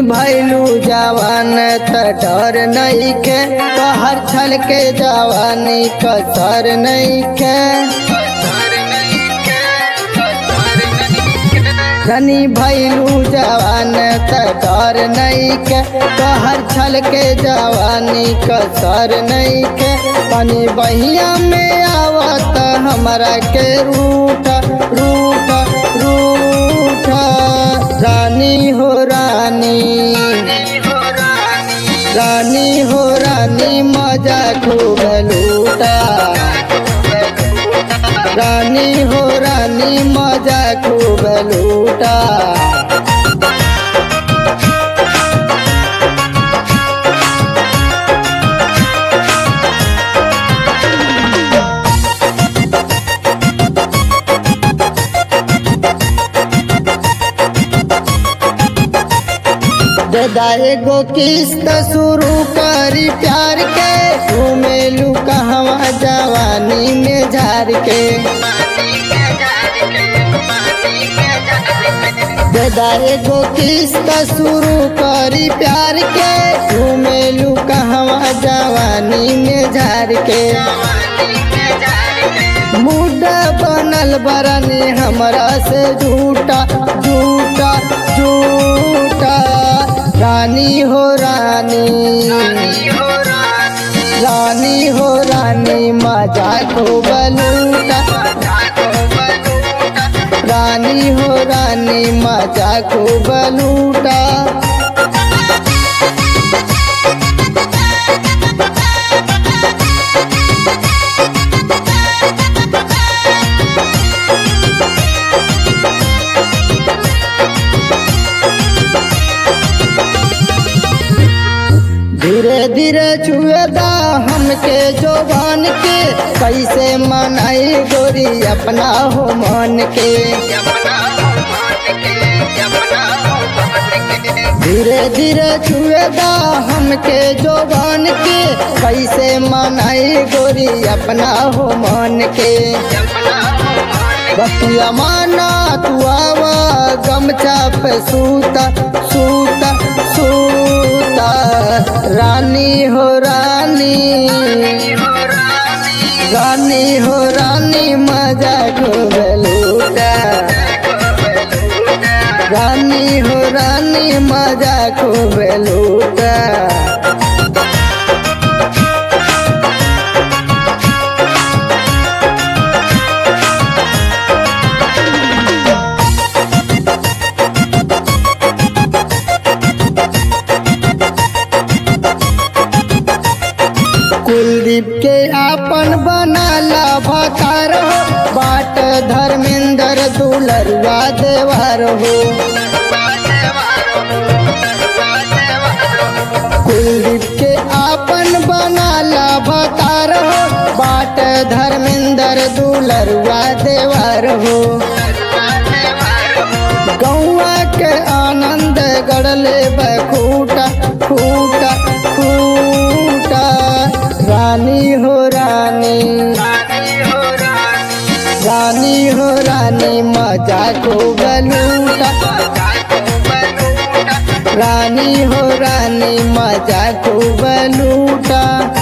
भैलू जवान त डर नइखे तोहर छल के जवानी कसर नइखे धनी भैलू जवान त डर नइखे तोहर छल के जवानी कसर नइखे पानी बहिया में आवत हमरा के रूठ रूठ रूठ रानी हो रानी रानी हो रानी मजा खूब लूटा रानी हो रानी मजा खूब लूटा दादा एगो किस्त शुरू करी प्यार के घूमेलू कहवा जवानी में झार के दादा एगो किस्त शुरू करी प्यार के घूमेलू कहवा जवानी में झार के मुद्दा बनल बरनी हमरा से झूठा झूठा झूठा रानी हो रानी रानी हो रानी मजा खूब लूटा रानी हो रानी मजा खूब लूटा धीरे धीरे छुएदा हमके जोबान के कैसे मनाई गोरी अपना हो मन के धीरे धीरे छुएदा हमके जोबान के कैसे मनाई गोरी अपना हो मन के बतिया माना तू आवा गमछा पे सूता सूता सूता रानी हो रानी रानी हो रानी मजा खूब लूटा रानी हो रानी मजा खूब लूटा कुलदीप के आपन बनाला भतार हो बाट धर्मेंद्र दुलरुआ देवार हो कुलदीप के आपन बनाला भतार हो बाट धर्मेंद्र दुलरुआ देवार हो गौआ के आनंद गड़ले बखूटा खूटा खूटा रानी हो रानी रानी हो रानी मजा को बलूटा रानी हो रानी मजा को बलूटा